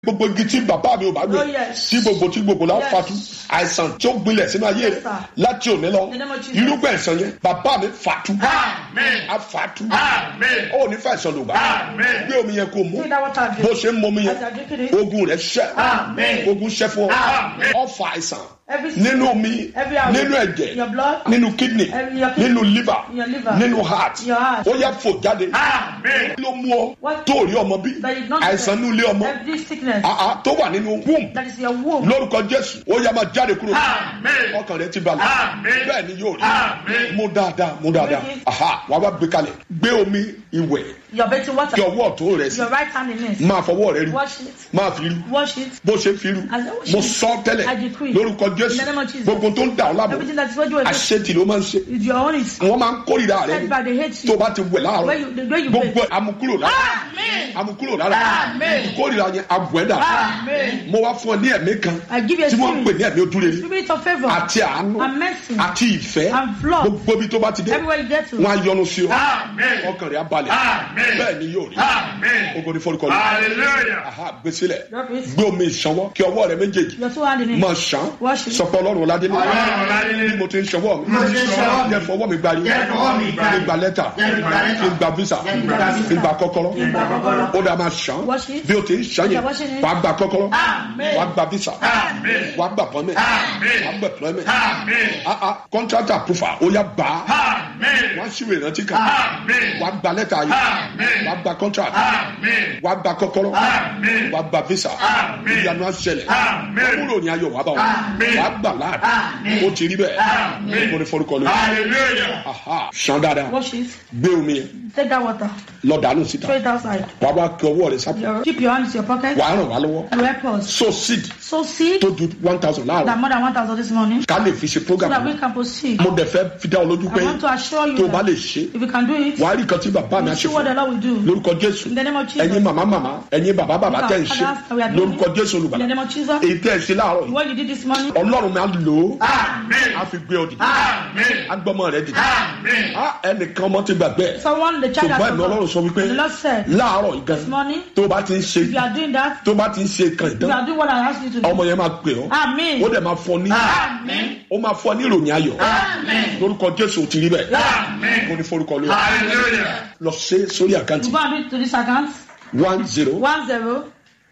gbogbo igi tí bàbá mi ò bá gbé Oh, yes. tí gbogbo tí gbogbo la Yes. fatu àìsàn tí ó gbilẹ̀ sínú ayé Yes, rẹ̀ sir. láti òní lọ In the name of Jesus. irúgbìn ẹ̀sán yẹn bàbá mi fatu Amen. a fatu Amen. ó ní fàìsàn ló gbà Amen. gbé omi yẹn kó mu Take that water and bó drink. ṣe ń mú omi yẹn As you are drinking it, ogun rẹ̀ ṣẹ́ Amen. ogun ṣẹ́ fún ọ Amen. ọfà àìsàn every nínú omi every hour, nínú in ẹ̀jẹ̀ your blood, nínú kidney Every- your kidney, nínú liver in your liver, nínú heart your heart. ó yẹ fò jáde Amen. ló mú ọ What- tó rí ọmọ bí that is not àìsàn ní ilé ọmọ every sickness àá tó wà nínú womb that is your womb. lórúkọ jésù ó yẹ máa jáde kúrò Amen. ọkàn rẹ ti balẹ̀ Amen. bẹ́ẹ̀ ni yóò rí Amen. mú dáadáa mú dáadáa Méjì. aha wà wá gbé kalẹ̀ gbé omi ìwẹ̀ Your bathing water. kí ọwọ́ ọ̀tún rẹ sí Your right hand in it. máa fọwọ́ rẹ rí Wash it. máa fi rí Wash it. bó ṣe fi rú As I wash mo it, sọ tẹ́lẹ̀ I decree. lórúkọ In jésù the name of Jesus. gbogbo tó ń dà ọ́ lábọ̀ Everything that is what you are doing àṣetì ló máa ń ṣe is your own. It's wọ́n máa ń kórìíra rẹ said ni by the hate tó o you. bá ti wẹ̀ láàárọ̀ When you, the way you gbogbo bathe. amukúrò lára Amen. amukúrò lára Amen. ìkórìíra yẹn abùẹ́dà Amen. mo wá fún ọ ní ẹ̀mí kan I give you a tí wọ́n ń pè spirit. ní ẹ̀mí ojúrere Spirit of favor. àti àánú And mercy. àti ìfẹ́ And love. gbogbo ibi tó bá ti dé Everywhere you get to. wọn á yọ́nú sí ọ Amen. ọkàn rẹ á balẹ̀ Amen. bẹ́ẹ̀ ni yóò rí Amen. ogo ní forúkọ lọ Hallelujah. aha gbèsílẹ̀ Drop it. gbé omi ìṣanwọ́ kí ọwọ́ rẹ méjèèjì Your two hand in it. máa ṣàn Wash it. sọpọ ọlọ́run ọládé ní Ọlọ́run Ọládélé. bí mo ti ń ṣọwọ́ mi Bí mo ti ń ṣọwọ́ mi. jẹ́ fọwọ́ mi gbari Jẹ́ fọwọ́ mi gbari. kí n gba lẹ́tà Jẹ́ n gba lẹ́tà. kí n gba visa Jẹ́ n gba visa. kí n gba kọ́kọ́rọ́ Kí n gba kọ́kọ́rọ́. ó dà máa ṣàn Wash it. bí o ti ń ṣàn yẹn You're washing it. wàá gba kọ́kọ́rọ́ Amen. wàá gba visa Amen. wàá gba pọ́nmẹ́ Amen. wàá gba pọ́nmẹ́ Amen. kọ́ńtrátà púfà ó yá bá Amen. wọ́n ṣíwèé ìrántí kan Amen. wàá gba lẹ́tà yìí Amen. wàá gba kọ́ńtrátà Amen. wàá gba kọ́kọ́rọ́ Amen. wàá gba visa Amen. ìyanu àṣẹlẹ̀ Amen. kúrò ní ayọ̀ wàá bá wọn Amen. wàá gbà láàdì Amen. ó ti rí bẹ́ẹ̀ Amen. mo ní forúkọ lórí Hallelujah. aha ṣan dáadáa Wash it. gbé omi yẹn Take that water. lọ dànù síta Throw it outside. wàá wá kí ọwọ́ rẹ sápò Your, keep your hands in your pocket. wàá ràn wá lọ́wọ́ You help us. so seed So seed tó ju one thousand that láàrọ̀ more than 1,000 this morning. ká lè fi ṣe So program that we yìí. can proceed. mo dẹ̀ fẹ́ fi dá ọ lójú pé I want to assure you tó o bá that lè ṣe if you can do it, wàá rí nǹkan tí bàbá mi á you ṣe see what the fún Lord will do. lórúkọ jésù In the name of Jesus. ẹ̀yin màmá màmá ẹ̀yin bàbá bàbá tẹ̀ ń ṣe lórúkọ jésù In the olùgbàlà name of Jesus. èyí tẹ̀ ń ṣe láàárọ̀ yìí What you did this morning, ọlọ́run mi á lò ó Amen. á fi gbé ọ dìde Amen. á gbọ́mọ rẹ dìde Amen. á ẹnìkan ọmọ ti gbàgbé ẹ̀ someone, the child ṣùgbọ́n has ẹ̀mí ọlọ́run forgotten. sọ wípé The Lord said, láàárọ̀ yìí this gan morning, tó o bá ti ń ṣe if you are doing that, tó o bá ti ń ṣe kan you ìtàn are doing what I asked you to do. ọmọ yẹn máa pè ọ́ Amen. ó dẹ̀ máa fọ ní Amen. ó máa fọ ní ìròyìn ayọ̀ Amen. lórúkọ jésù ò ti rí bẹ́ẹ̀ Amen. mo ní forúkọ lórí Hallelujah. lọ ṣe sórí àkáǹtì You go and do it to this account. one zero One zero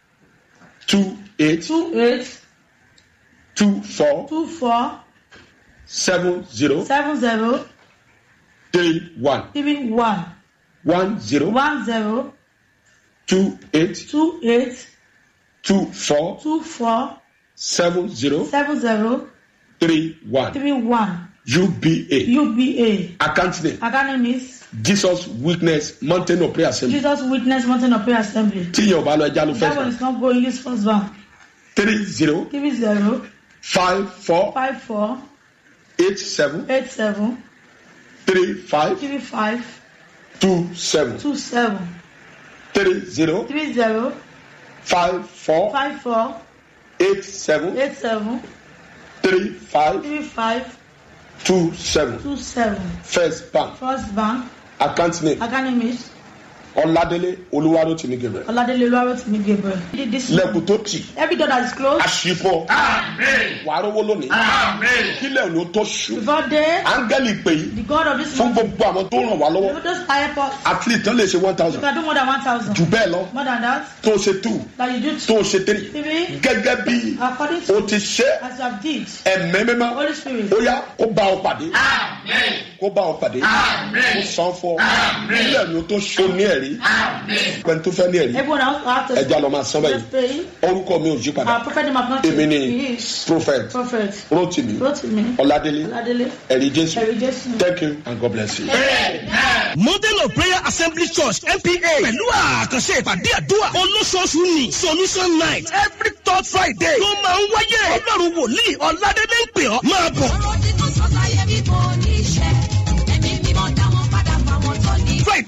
two eight two eight two four two four seven zero seven zero three one three one one zero one zero two eight two eight two four two four seven zero seven zero three one three one uba UBA. account name Account name is jesus witness mountain of prayer assembly Jesus Witness Mountain of Prayer Assembly. tíyẹn ò bá lọ ẹja ló That one fẹ́ is not going this first one. three zero Three zero five four five four eight seven eight seven three five three five two seven two seven three zero three zero five four five four eight seven eight seven three five three five two seven two seven. first bank First bank. account name Account name is ọládélé olúwarótìmí gabriel Oladele Oluwarotimi Gabriel. He did this. lẹkùn tó tì Every door that is closed àṣìfọ Amen. wàá rówó lónìí Amen. kílẹ̀ ló tó ṣù before day, áńgẹ́lì pè yí the God of this fún month, gbogbo àwọn tó ràn wá lọ́wọ́ let us help us. athlete tán lè ṣe one You thousand can do more than one thousand. jù bẹ́ẹ̀ lọ More than that, tó ṣe two that you do tó two, ṣe three three, gẹ́gẹ́ bí according o to ti ṣe as you have did. ẹ̀mẹ́ mímọ́ Holy Spirit. ó yá kó bá ọ pàdé Amen. kó bá ọ pàdé kó Amen. san fún ọ Amen. kílẹ̀ ló tó ṣó ní ẹ̀rí Amen. pẹ̀lú tó fẹ́ ní ẹ̀rí Everyone else have to ẹja lọ máa san báyìí Let's pray. orúkọ mi ò yí padà Our prophet name have not èmi changed. ni He is prophet prophet. rotimi Rotimi. ọládélé Oladele. ẹ̀rí jésù Ẹ̀rí Jésù. thank you and god bless you. mountain of prayer assembly church npa pẹ̀lú àkànṣe ìpàdé àdúrà olóṣooṣù ní solution night every third friday ló máa ń wáyé ọlọ́run wòlíì ọ̀làdélé ń pè ọ́ máa bọ̀. ọ̀rọ̀ tí kò sọ sáyé bí kò ní ṣe ẹ̀mí mímọ́ dá wọn padà fáwọn tó ní. friday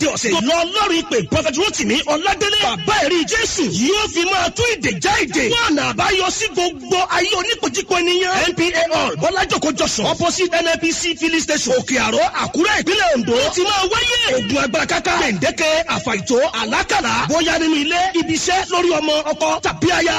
friday ọ̀sẹ̀ lọ lọ́rùn ìpè prophet rotimi ọ̀ládélé bàbá ẹ̀rí jésù yóò fi máa tún ìdè já ìdè wọn àná àbáyọ sí gbogbo ayé oníkojúkọ ènìyàn npa hall bọ́lájòkó jọ̀sán opposite nnpc filling station òkè àró àkúrẹ́ ìpínlẹ̀ ondo ó ti máa wáyé ogun agbára káká gbẹ̀ǹdẹ́kẹ́ àfàìtó àlákàlà bóyá nínú ilé ibi iṣẹ́ lórí ọmọ ọkọ tàbí aya